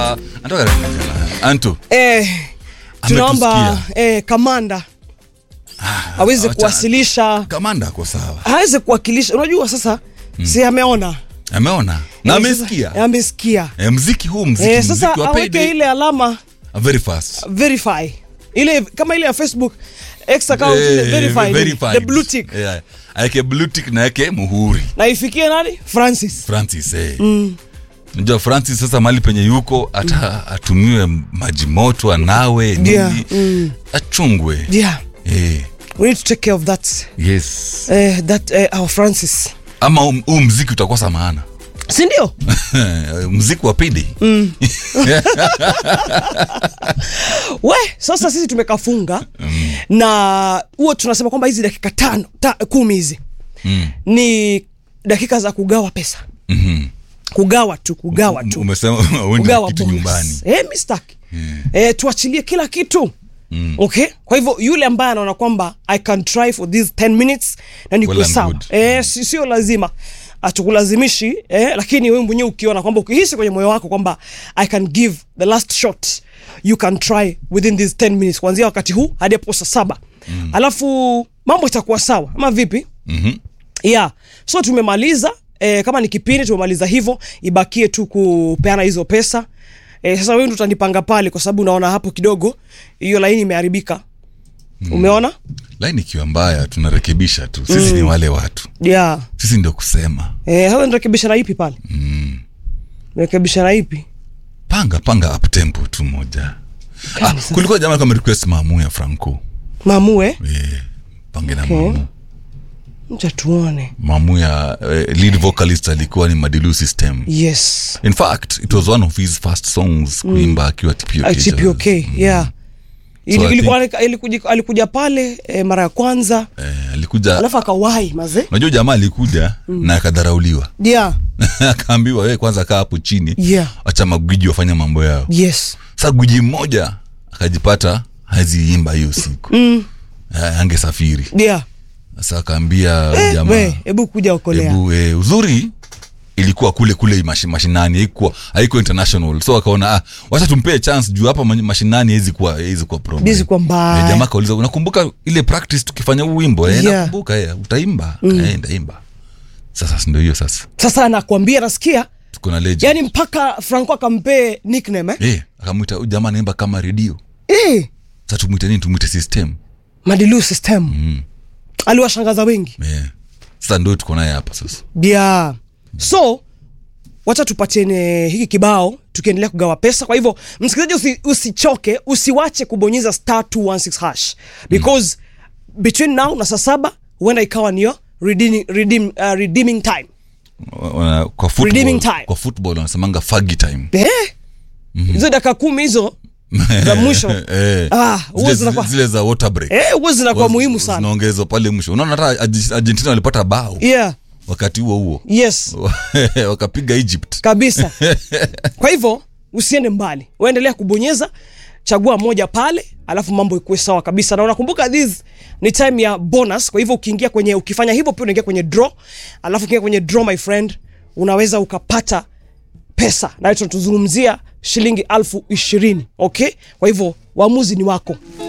Ah, anatoka Anto. eh, tunaomba Ametusikia. eh, kamanda aweze acha- kuwasilisha Kamanda ako sawa. aweze kuwakilisha unajua sasa si ameona Ameona na Eh, sasa- amesikia. eh, amesikia Eh, mziki huu mziki eh, sasa mziki wa aweke payday ile alama very fast. verify ile kama ile ya facebook x account ile Eh, verify verified. the blue tick Yeah. Aweke blue tick na aweke muhuri. na ifikie nani francis Francis eh. Unajua Francis sasa mali penye yuko ata atumiwe maji moto anawe nini Yeah, achungwe. yeah Eh. we need to take care of that Yes. eh, that eh, our francis Ama huu- huu mziki utakosa maana. si ndio mziki wa pidi we sasa sisi tumekafunga na huo tunasema kwamba hizi dakika tano ta, kumi hizi Mm. ni dakika za kugawa pesa kugawa tu kugawa tu umesema uende kugawa kitu bonus. nyumbani eh, mistaki eh, tuachilie kila kitu Mm. okay kwa hivyo yule ambaye anaona kwamba i can try for these 10 minutes na niko Well and sawa good. eh, si- sio lazima atukulazimishi eh, lakini wewe mwenyewe ukiona kwamba ukihisi kwenye moyo wako kwamba i can give the last shot you can try within these 10 minutes kuanzia wakati huu hadi hapo saa saba mm. alafu mambo itakuwa sawa ama vipi Mhm. yeah so tumemaliza eh, kama ni kipindi tumemaliza hivyo ibakie tu kupeana hizo pesa eh, sasa wewe ndo utanipanga pale kwa sababu unaona hapo kidogo hiyo laini imeharibika umeona laini ikiwa mbaya tunarekebisha tu sisi ni wale watu yeah sisi ndio kusema eh, sasa nirekebisha na ipi pale mm. rekebisha na ipi panga panga up tempo tu moja ah, kulikuwa jamaa kama request maamu ya franco mamue eh, pange na Okay. maamu mcha tuone maamu ya eh, lead vocalist alikuwa ni madilu system yes in fact it was one of his first songs kuimba akiwa TPOK HPOK yeah Ili- So I ilikuwa ilikuja, alikuja pale eh, mara ya kwanza eh, alikuja alafu akawahi maze unajua jamaa alikuja na akadharauliwa yeah akaambiwa we kwanza kaa hapo chini Yeah. acha magwiji wafanya mambo yao yes sa gwiji mmoja akajipata haziimba hiyo siku mm. angesafiri yeah sasa akaambia eh, jamaa we hebu kuja okolea hebu eh, uzuri ilikuwa kule kule mashi, mashinani haikuwa haikuwa international so akaona ah, wacha tumpee chance juu hapa ma- mashinani hezi kuwa hezi kuwa problem Haiwezi kuwa mbaya. Eh, jamaa kauliza unakumbuka ile practice tukifanya huu wimbo eh, Yeah. nakumbuka eh, utaimba eh, ndaimba sasa si ndio hiyo sasa sasa anakuambia nasikia tuko na legend yani mpaka franco akampee nickname eh? eh, akamwita huyu jamaa anaimba kama redio eh, sasa tumwite nini tumwite system madilu system mm. aliwashangaza wengi eh. sasa ndio tuko naye hapa sasa yeah. so wacha tupatiene hiki kibao tukiendelea kugawa pesa kwa hivyo msikilizaji usi, usichoke usiwache kubonyeza star 216 hash because mm. between now na saa saba huenda ikawa niyo redeeming, redeem, uh, redeeming time Wana- kwa Redeeming football, time. kwa football wanasemanga fagi time eh? hizo dakika kumi hizo za mwisho Eh. Ah, huwa zile, zinakuwa- zile za water break eh, huwa zinakuwa Huwa muhimu sana zinaongezwa pale mwisho unaona hata Arge- argentina walipata bao yeah wakati huo huo yes wakapiga egypt kabisa kwa hivyo usiende mbali uendelea kubonyeza chagua moja pale alafu mambo ikuwe sawa kabisa na unakumbuka this ni time ya bonus kwa hivyo ukiingia kwenye ukifanya hivyo pia unaingia kwenye draw alafu ukiingia kwenye draw my friend unaweza ukapata pesa na tunatuzungumzia shilingi alfu ishirini okay kwa hivyo uamuzi ni wako